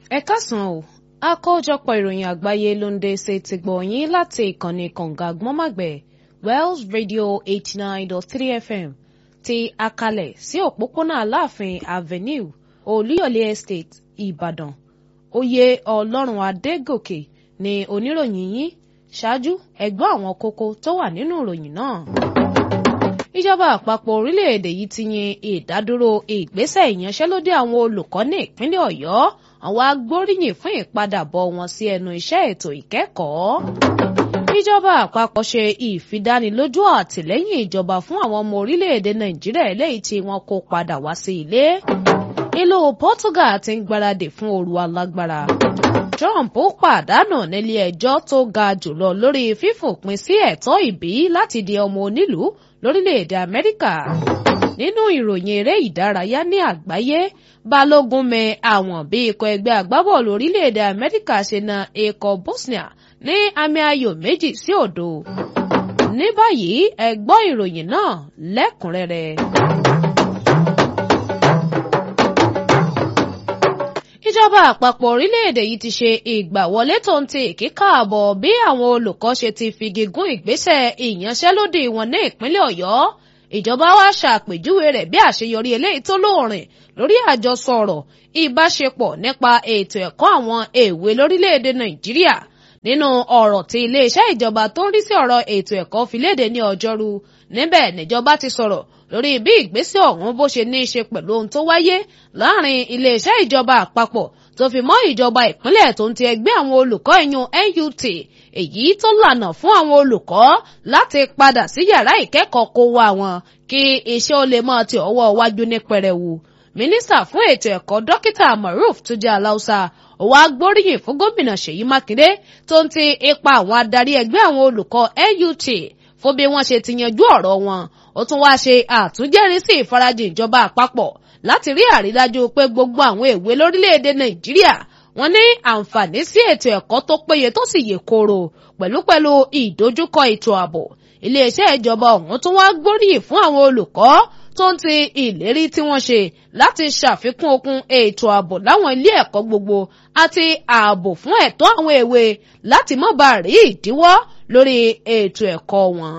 ẹ káàsán o àkójọpọ̀ ìròyìn àgbáyé ló ń dé ṣe ti gbọ̀ yín láti ìkànnì kànga gbọ́nmàgbẹ̀ Wells Radio eighty nine dot three FM ti akalẹ̀ sí òpópónà Aláàfin Avenue Olúyọ̀lé Estate Ìbàdàn oyè Ọlọ́run Adégòkè ni oníròyìn yín ṣáájú ẹ gbọ́ àwọn kókó tó wà nínú ìròyìn náà ìjọba àpapọ̀ orílẹ̀-èdè yìí ti yin ìdádúró ìgbésẹ̀ ìyanṣẹ́lódì àwọn olùkọ́ ní ìpínlẹ̀ Ọ̀yọ́ àwọn agbóríyìn fún ìpadàbọ̀ wọn sí ẹnu iṣẹ́ ètò ìkẹ́kọ̀ọ́. ìjọba àpapọ̀ ṣe ìfidánilójú àtìlẹ́yìn ìjọba fún àwọn ọmọ orílẹ̀-èdè Nàìjíríà eléyìí tí wọ́n kó padà wá sí ilé. ìlú Portugal ti ń gbáradì fún ooru alágbára. Trump pàdánù nílé ẹjọ́ tó ga jùlọ lórí fífòpin sí ẹ̀tọ́ ìbí láti di ọmọ onílùú lórílẹ̀‐èdè Amẹ́ríkà. nínú ìròyìn eré ìdárayá ní àgbáyé Balógun mẹ àwọn bí ikọ̀ ẹgbẹ́ agbábọ́ọ̀lù orílẹ̀‐èdè Amẹ́ríkà ṣe na ikọ̀ Bosnia ní àmì ayò méjì sí òdo. ní báyìí ẹ gbọ́ ìròyìn náà lẹ́kùnrẹ́rẹ́. ìjọba àpapọ̀ orílẹ̀-èdè yìí ti ṣe ìgbàwọlé tó ń ti ìkíkààbọ̀ bí àwọn olùkọ́ ṣe ti figi gún ìgbésẹ̀ ìyanṣẹ́lódì wọn ní ìpínlẹ̀ Ọ̀yọ́ ìjọba wa ṣàpèjúwe rẹ̀ bí àṣeyọrí eléyìí tó lóòrìn lórí àjọsọ ọ̀rọ̀ ìbáṣepọ̀ nípa ètò ẹ̀kọ́ àwọn èwe lórílẹ̀-èdè Nàìjíríà nínú ọ̀rọ̀ tí iléeṣẹ́ ìjọba tó ń rí sí ọ̀rọ̀ ètò ẹ̀kọ́ fi léde ní ọjọ́rú níbẹ̀ níjọba ti sọ̀rọ̀ lórí bí ìgbésẹ̀ ọ̀hún bó ṣe ní í ṣe pẹ̀lú ohun tó wáyé láàrin iléeṣẹ́ ìjọba àpapọ̀ tó fi mọ́ ìjọba ìpínlẹ̀ tó ń ti ẹgbẹ́ àwọn olùkọ́ ìyún NUT èyí tó lànà fún àwọn olùkọ́ láti padà sí yàrá ìkẹ́kọ̀ọ́ kó wá wọn kí iṣẹ́ ó lè máa ti ọwọ́ wájú ní pẹrẹwu mínísítà fún ètò ẹ̀kọ́ dókítà Maruf Tuji Alausa ó wá gbóríyìn fún gómìnà Ṣèyí Mákindé tó ń ti ipa àwọn adarí ẹgbẹ́ àwọn olùkọ́ NUT fún bí wọ́n ṣe ti yanjú ọ̀rọ̀ wọn ó tún wá ṣe àtúnjẹ́rìísí ìfarajìn ìjọba àpapọ̀ láti rí àrídájú pé gbogbo àwọn èwe lórílẹ̀‐èdè Nàìjíríà wọ́n ní àǹfààní sí ètò ẹ̀kọ́ tó péye tó sì yè kooro pẹ̀lúpẹ̀lú ìdojúkọ ètò ààbò iléeṣẹ́ ìjọba ọ̀hún tún wá gbóríyìn fún àwọn olùkọ́ tó ń ti ìlérí tí wọ́n ṣe láti ṣàfikún okun ètò ààbò láwọn ilé ẹ̀kọ́ gbogbo àti ààbò fún ẹ̀tọ́ àwọn èwe láti má bàa rí ìdíwọ́ lórí ètò ẹ̀kọ́ wọn.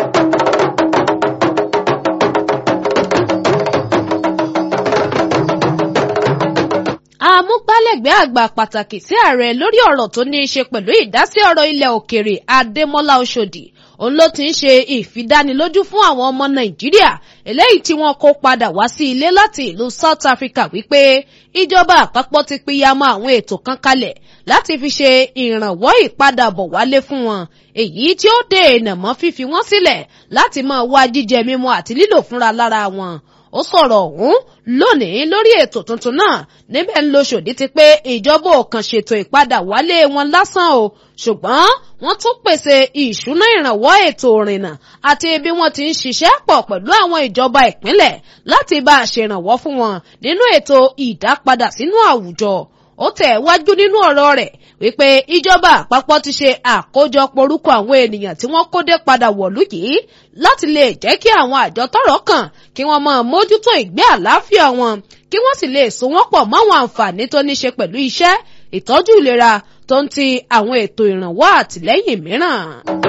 amúgbálẹ́gbẹ̀ẹ́ àgbà pàtàkì sí ààrẹ lórí ọ̀rọ̀ tó ní í ṣe pẹ̀lú ìdásí ọ̀rọ̀ ilẹ̀ òkèrè Adémọ́lá Ọ̀ṣọ́dì òun ló ti ń ṣe ìfidánilójú fún àwọn ọmọ Nàìjíríà eléyìí tí wọ́n kó padà wá sí ilé láti ìlú South Africa wípé ìjọba àpapọ̀ ti pìyàmọ́ àwọn ètò kan kalẹ̀ láti fi ṣe ìrànwọ́ ìpadàbọ̀ wálé fún wọn èyí tí ó dènà mọ́ fífi wọ́n sílẹ̀ láti máa wá jíjẹ mímu àti lílò fúnra lára wọn ó sọ̀rọ̀ ọ̀hún lónìí lórí ètò tuntun náà níbẹ̀ ń lo ṣòdí ti pé ìjọba ò kàn ṣètò ìpadà wálé wọn lásán o ṣùgbọ́n wọ́n tún pèsè ìṣúná ìrànwọ́ ètò ìrìnnà àti bí wọ́n ti ń ṣiṣẹ́ pọ̀ pẹ̀lú àwọn ìjọba ìpínlẹ̀ láti bá a ṣèrànwọ́ fún wọn nínú ètò ìdápadà sínú àwùjọ ó tẹ̀ wájú nínú ọ̀rọ̀ rẹ̀ wípé ìjọba àpapọ̀ ti ṣe àkójọpọ̀ orúkọ àwọn ènìyàn tí wọ́n kó dé padà wọ̀lú yìí láti lè jẹ́ kí àwọn àjọ tọ́rọ̀ kàn kí wọ́n máa mójútó ìgbé àlàáfíà wọn kí wọ́n sì lè so wọ́n pọ̀ máwọn àǹfààní tó ní ṣe pẹ̀lú iṣẹ́ ìtọ́jú ìlera tó ń ti àwọn ètò ìrànwọ́ àtìlẹ́yìn mìíràn.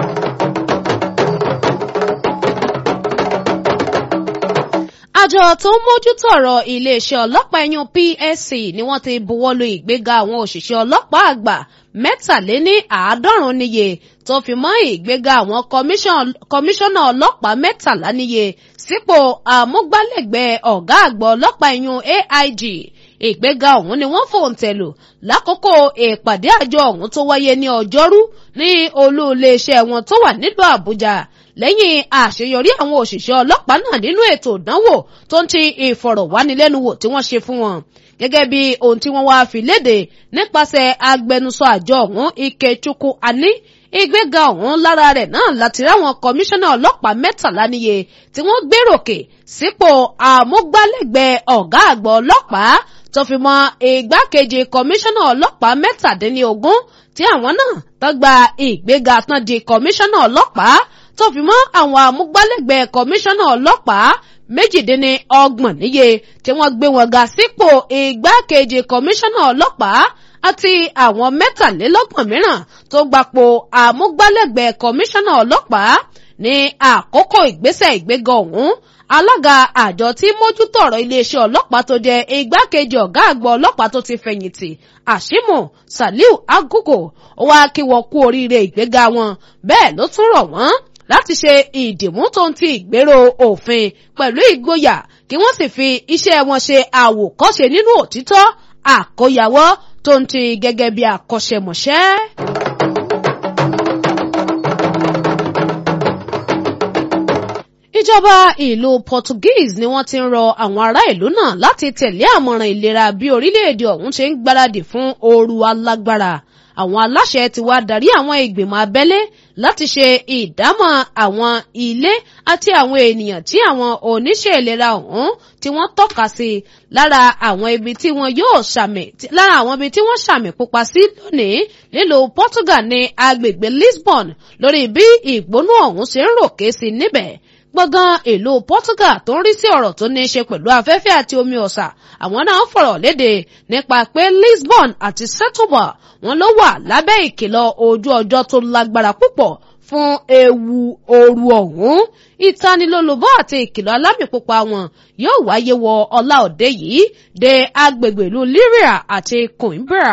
àjọ tó ń mójútó ọ̀rọ̀ iléeṣẹ́ ọlọ́pàá ẹ̀yún PSC ni wọ́n ti buwọ́lu ìgbéga àwọn òṣìṣẹ́ ọlọ́pàá àgbà mẹ́tàléní àádọ́rùn-ún níye tó fi mọ́ ìgbéga àwọn kọmíṣánná ọlọ́pàá mẹ́tàlá níye sípò àmúgbálẹ́gbẹ̀ẹ́ ọ̀gá àgbà ọlọ́pàá ẹ̀yún AIG ìgbéga ọ̀hún ni wọ́n fòǹtẹ̀lù lákòókò ìpàdé àjọ ọ̀hún tó wáyé ní ọjọ́rú ní olú iléeṣẹ́ wọn tó wà nílùú Àbújá lẹ́yìn àṣeyọrí àwọn òṣìṣẹ́ ọlọ́pàá náà nínú ètò ìdánwò tó ń ti ìfọ̀rọ̀wánilẹ́nuwò tí wọ́n ṣe fún wọn gẹ́gẹ́ bí ohun tí wọ́n wá fi léde nípasẹ̀ agbẹnusọ àjọ ọ̀hún Ikechukwu Ani ìgbéga ọ̀hún lára rẹ̀ náà láti ráwọn kọmíṣánná ọlọ́pàá mẹ́tàlá níye tí wọ́n gbéròkè sípò àmúgbálẹ́gbẹ̀ẹ́ ọ̀gá àgbà ọlọ́pàá tó fi mọ́ igbákejì kọmíṣánná ọlọ́pàá mẹ́tàdínlógún tí àwọn náà tó gba ìgbéga tán di kọmíṣánná ọlọ́pàá tó fi mọ́ àwọn amúgbálẹ́gbẹ̀ẹ́ kọmíṣánná ọlọ́pàá méjìdínní ọgbọ̀n níye tí wọ́n gbé wọn ga sípò igbákejì kọmíṣánná ọlọ́pàá àti àwọn mẹ́tàlélọ́gbọ̀n mìíràn tó gbapò àmúgbálẹ́gbẹ̀ẹ́ kọmíṣánná ọlọ́pàá ní àkókò ìgbésẹ̀ ìgbéga ọ̀hún alága àjọ tí mójútó ọ̀rọ̀ iléeṣẹ́ ọlọ́pàá tó jẹ́ igbákejì ọ̀gá àgbà ọlọ́pàá tó ti fẹ̀yìntì àṣìmù saliu agugo ó wá kí wọn kú oríire ìgbéga wọn bẹ́ẹ̀ ló tún rọ̀ wọ́n láti ṣe ìdìmú tó ń ti ìgbéró òfin pẹ̀lú ìgboyà kí wọ́n sì fi iṣẹ́ wọn ṣe àwòkọ́ṣe nínú òtítọ́ àkóyawọ́ tó ń ti gẹ́gẹ́ bí akọ́ṣẹ́mọṣẹ́. ìjọba ìlú Portuguese ni wọ́n ti ń rọ àwọn ará ìlú náà láti tẹ̀lé àmọ̀ràn ìlera bí orílẹ̀-èdè ọ̀hún ṣe ń gbáradì fún ooru alágbára àwọn aláṣẹ ti wá darí àwọn ìgbìmọ̀ abẹ́lé láti ṣe ìdámọ̀ àwọn ilé àti àwọn ènìyàn tí àwọn oníṣẹ́ ìlera ọ̀hún tí wọ́n tọ́ka sí lára àwọn ibi tí wọ́n yóò ṣàmì lára àwọn ibi tí wọ́n ṣàmì pupa sí lónìí nílùú Portugal ní agbègbè Lisbon lórí bí ìgbónú ọ̀hún ṣe ń ròkè sí níbẹ̀ gbọ̀ngàn ìlú Portugal tó ń rí sí ọ̀rọ̀ tó ní í ṣe pẹ̀lú afẹ́fẹ́ àti omi ọ̀sà àwọn náà fọ̀rọ̀ léde nípa pé Lisbon àti Setúbal wọn ló wà lábẹ́ ìkìlọ̀ ojú ọjọ́ tó lágbára púpọ̀ fún ewu ooru ọ̀hún ìtanilólobó àti ìkìlọ̀ alámìpupa wọn yóò wáyé wọ ọlá òde yìí dé agbègbè ìlú Liria àti Coimbra.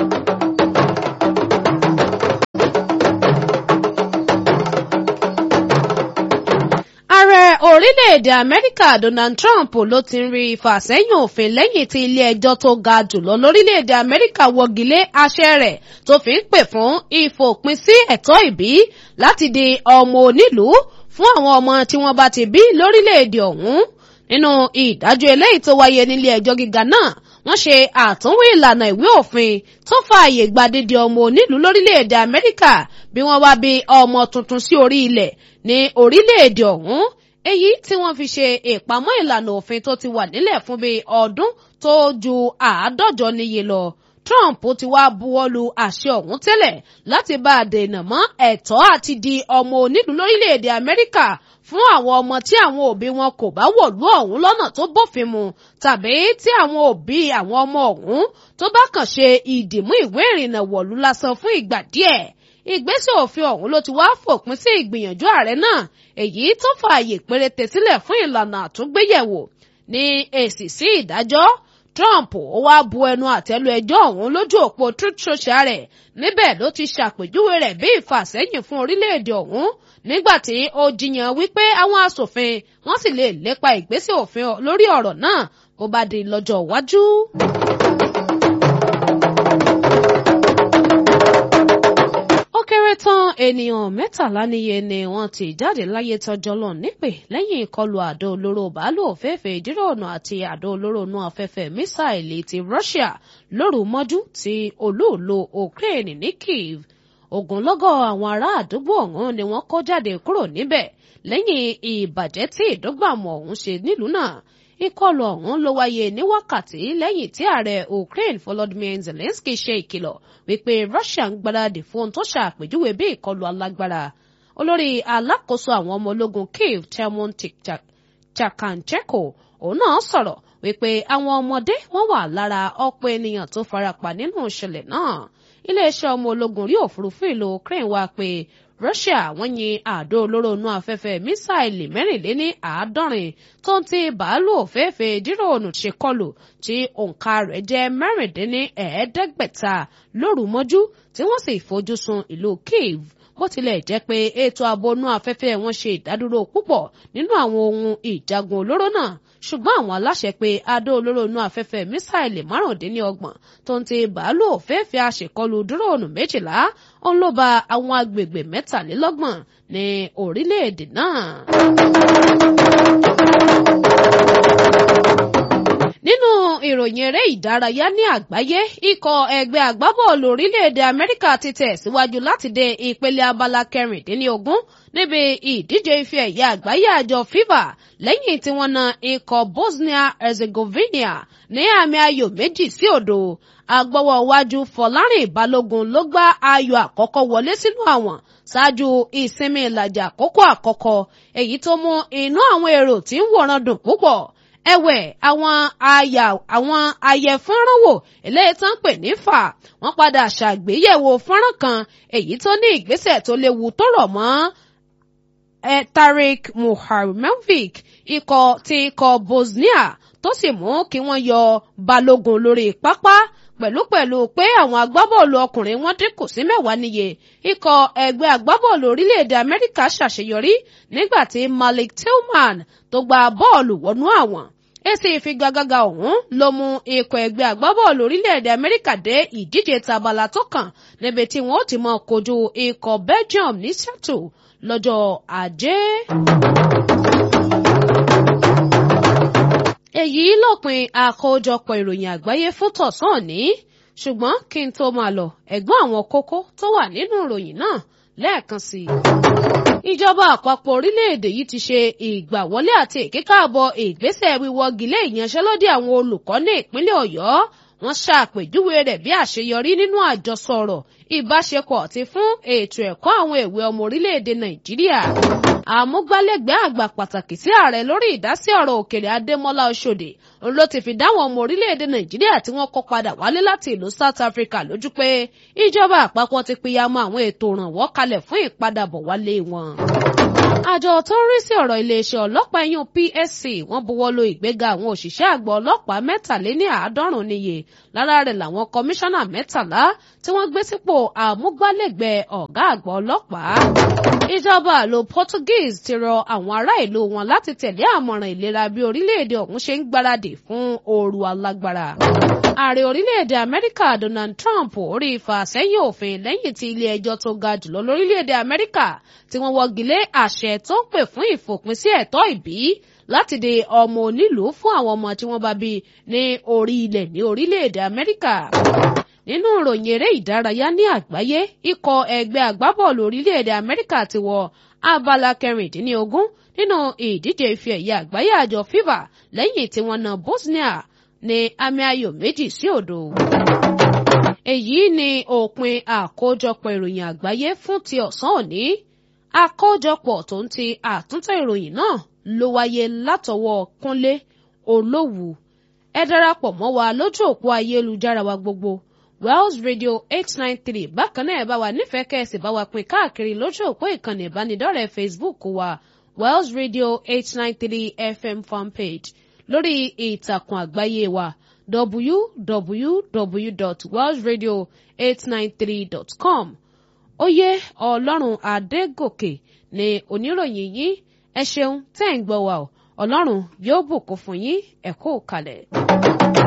ààrẹ orílẹ̀-èdè amẹ́ríkà donald trump ló ti ń rí ìfàsẹ́yìn òfin lẹ́yìn tí ilé-ẹjọ́ tó ga jùlọ lórílẹ̀-èdè amẹ́ríkà wọ́gilé àṣẹ rẹ̀ tó fi ń pè fún ìfòpin sí ẹ̀tọ́ ìbí láti di ọmọ onílùú fún àwọn ọmọ tí wọ́n bá ti bí lórílẹ̀-èdè ọ̀hún nínú ìdájọ́ eléyìí tó wáyé nílé ẹjọ́ gíga náà wọ́n ṣe àtúnwò ìlànà ìwé òfin tó fààyè gba dídi ọmọ onílùú lórílẹ̀‐èdè amẹ́ríkà bí wọ́n wá bí ọmọ tuntun sí orí ilẹ̀ ní orílẹ̀‐èdè ọ̀hún èyí tí wọ́n fi ṣe ìpamọ́ ìlànà òfin tó ti wà nílẹ̀ fún bíi ọdún tó ju àádọ́jọ níye lọ Trump ti wá buwọ́lu àṣẹ ọ̀hún tẹ́lẹ̀ láti bá a dènà mọ́ ẹ̀tọ́ àti di ọmọ onílùú lórílẹ̀‐èdè amẹ́ríkà fún àwọn ọmọ tí àwọn òbí wọn kò bá wọ̀lú ọ̀hún lọ́nà tó bófin mu tàbí tí àwọn òbí àwọn ọmọ ọ̀hún tó bá kàn ṣe ìdìmú ìwé ìrìnnà wọ̀lú lásán fún ìgbà díẹ̀ ìgbésẹ̀ òfin ọ̀hún ló ti wá fòpin sí ìgbìyànjú ààrẹ náà èyí tó fààyè péréte sílẹ̀ fún ìlànà àtúngbéyẹ̀wò ní èsì sí ìdájọ́ Trump ó wá bu ẹnu àtẹ́lu ẹjọ́ ọ̀hún lójú òpó Truth Social rẹ̀ níbẹ̀ ló ti ṣàpèjúwe rẹ̀ bí ìfàsẹ́yìn fún orílẹ̀-èdè ọ̀hún nígbà tí ó jiyàn wípé àwọn asòfin wọ́n sì lè lépa ìgbésẹ̀ òfin lórí ọ̀rọ̀ náà bó bá di lọ́jọ́ iwájú. ó kéré tán ènìyàn mẹ́tàlá níye ni wọ́n ti jáde láyé tọjọ́ lọ nípè lẹ́yìn ìkọlù àdó olóró bàálù òféèfé ìdíròònà àti àdó olóró inú afẹ́fẹ́ mísáìlì ti Russia lóru mọ́jú ti olóòlò Ukraine ní Kyiv ogunlọ́gọ̀ àwọn ará àdúgbò ọ̀hún ni wọ́n kó jáde kúrò níbẹ̀ lẹ́yìn ìbàjẹ́ tí ìdọ́gbàmù ọ̀hún ṣe nílùú náà ìkọlù ọ̀hún ló wáyé ní wákàtí lẹ́yìn tí ààrẹ Ukraine Volodymyr Zelensky ṣe ìkìlọ̀ wípé Russia ń gbáradì fún ohun tó ṣàpèjúwe bí ìkọlù alágbára olórí alákòóso àwọn ọmọ ológun Kyiv Temon Chakanchenko òun náà sọ̀rọ̀ wípé àwọn ọmọdé wọ́n wà lára ọ̀pọ̀ ènìyàn tó farapa nínú ìṣẹ̀lẹ̀ náà iléeṣẹ́ ọmọ ológun orí òfurufú ìlú Ukraine wá pé Russia wọ́n yin àdó olóró inú afẹ́fẹ́ mísáìlì mẹ́rìnléní àádọ́rin tó ń ti bàálù òféèfé díròònù ṣe kọlù tí òǹkà rẹ̀ jẹ́ mẹ́rìndínní ẹ̀ẹ́dẹ́gbẹ̀ta lóru mọ́jú tí wọ́n sì fojú sun ìlú Kyiv bó tilẹ̀ jẹ́ pé ètò ààbò inú afẹ́fẹ́ wọn ṣe ìdádúró púpọ̀ nínú àwọn ohun ìjagun olóró náà ṣùgbọ́n àwọn aláṣẹ pé adó olóró inú afẹ́fẹ́ mísáìlì márùndínlọ́gbọ̀n tó ń ti bàálù òféèfé àṣekọlù dúróònù méjìlá òun ló ba àwọn agbègbè mẹ́tàlélọ́gbọ̀n ní orílẹ̀-èdè náà. nínú ìròyìn eré ìdárayá ní àgbáyé ikọ̀ ẹgbẹ́ agbábọ́ọ̀lù orílẹ̀-èdè amẹ́ríkà ti tẹ̀síwájú láti dé ìpele abala kẹrìndínlógún níbi ìdíje ife ẹ̀yẹ àgbáyé àjọ fifa lẹ́yìn tí wọ́n na ikọ̀ bosnia herzegovina ní àmì ayò méjì sí òdo agbọ́wọ́ iwájú fọlárìn balógun ló gbá ayò àkọ́kọ́ wọlé sínú àwọn ṣáájú ìsinmi ìlàjì àkókò àkọ́kọ́ èyí tó mú inú àwọn èrò tí ń wòran dùn púpọ̀ ẹ̀wẹ̀ àwọn àyà àwọn ayẹfọ́nránwò eléyìí tán pè ní fà wọ́n padà ṣàgbéyẹ̀wò fọ́nrán kan èyí tó ní ìgbésẹ̀ tó léwu tó rọ̀ mọ́ ẹ Tarik Muhamedovic ikọ̀ ti ikọ̀ Bosnia tó sì mú kí wọ́n yọ balógun lórí pápá pẹ̀lúpẹ̀lú pé àwọn agbábọ́ọ̀lù ọkùnrin wọn dínkù sí mẹ́wàá níye ikọ̀ ẹgbẹ́ agbábọ́ọ̀lù orílẹ̀-èdè Amẹ́ríkà ṣàṣeyọrí nígbà tí Malik Tillman tó gba bọ́ọ̀lù wọnú àwọn èsì ìfigagbága ọ̀hún ló mú ikọ̀ ẹgbẹ́ agbábọ́ọ̀lù orílẹ̀-èdè Amẹ́ríkà dé ìdíje tabala tó kàn níbi tí wọ́n ti mọ kojú ikọ̀ Belgium ní Seattle lọ́jọ́ ajé. èyí lópin àkójọpọ̀ ìròyìn àgbáyé fún tọ̀sán òní ṣùgbọ́n kí n tó máa lọ ẹ̀gbọ́n àwọn kókó tó wà nínú ìròyìn náà lẹ́ẹ̀kan sí i. ìjọba àpapọ̀ orílẹ̀-èdè yìí ti ṣe ìgbàwọlé àti ìkíkàbọ̀ ìgbésẹ̀ wíwọ́gilé ìyanṣẹ́lódì àwọn olùkọ́ ní ìpínlẹ̀ ọ̀yọ́ wọ́n ṣàpèjúwe rẹ̀ bí àṣeyọrí nínú àjọsọ ọ̀rọ̀ ìbáṣepọ̀ àti fún ètò ẹ̀kọ́ àwọn èwe ọmọ orílẹ̀-èdè nàìjíríà àmúgbálẹ́gbẹ̀ẹ́ àgbà pàtàkì sí ààrẹ lórí ìdásí ọ̀rọ̀ òkèèrè adémọ́lá ọ̀ṣọ́dì òun ló ti fi dáwọn ọmọ orílẹ̀-èdè nàìjíríà tí wọ́n kó padà wálé láti ìlú south africa lójú pé ìjọba àpapọ̀ ti pìyàmọ́ àwọn ètò ìrànwọ́ kalẹ̀ fún ìpadàbọ̀ wálé wọn. àjọ tó ń rí sí ọ̀rọ̀ iléeṣẹ́ ọlọ́pàá ẹ̀yún PSC wọ́n buwọ́ lu ìgbéga àwọn òṣìṣẹ́ àgbà ọlọ́pàá mẹ́tàléní àádọ́rùn-ún níye lára rẹ̀ làwọn kọmíṣánná mẹ́tàlá tí wọ́n gbé sípò àmúgbálẹ́gbẹ̀ẹ́ ọ̀gá àgbà ọlọ́pàá ìjọba ìlú Portuguese ti rọ àwọn ará ìlú wọn láti tẹ̀lé àmọ̀ràn ìlera bí orílẹ̀-èdè ọ̀hún ṣe ń gbáradì fún ooru alágbára. ààrẹ orílẹ̀-èdè Amẹ́ríkà Donald Trump orí ìfàsẹ́yìn òfin lẹ́yìn tí ilé ẹjọ́ tó ga jùlọ lórílẹ̀-èdè Amẹ́ríkà tí wọ́n wọ́gilé àṣẹ tó ń pè fún ìfòpin sí ẹ̀tọ́ ìbí láti di ọmọ onílùú fún àwọn ọmọ tí wọ́n bá bí ní orí ilẹ̀ ní orílẹ̀-èdè Amẹ́ríkà nínú ìròyìn eré ìdárayá ní àgbáyé ikọ̀ ẹgbẹ́ agbábọ́ọ̀lù orílẹ̀-èdè amẹ́ríkà ti wọ abala kẹrìndínlógún nínú ìdíje ife ẹ̀yẹ àgbáyé àjọ fifa lẹ́yìn tí wọ́n na bosnia ní àmì ayò méjì sí òdo. èyí ni òpin àkójọpọ̀ ìròyìn àgbáyé fún ti ọ̀sán òní àkójọpọ̀ tó ń ti àtúntò ìròyìn náà ló wáyé látọwọ́ kúnlé olówù ẹ darapọ̀ mọ́ wa lójú òpó ayélujára wa gbogbo Wells Radio eight nine three bákan náà ẹ bá wa nífẹ̀ẹ́ kẹ́sì bá wa pín káàkiri lójú òpó ìkànnì ìbánidọ́rẹ̀ẹ́ Facebook wa Wells Radio eight nine three FM fanpage lórí ìtàkùn àgbáyé wa www.wellsradio893.com oyè ọlọ́run adégòkè ni oníròyìn yín ẹ ṣeun tẹ́ ń gbọ́ wa ọ ọlọ́run yóò bùkún fún yín ẹ kú kalẹ̀.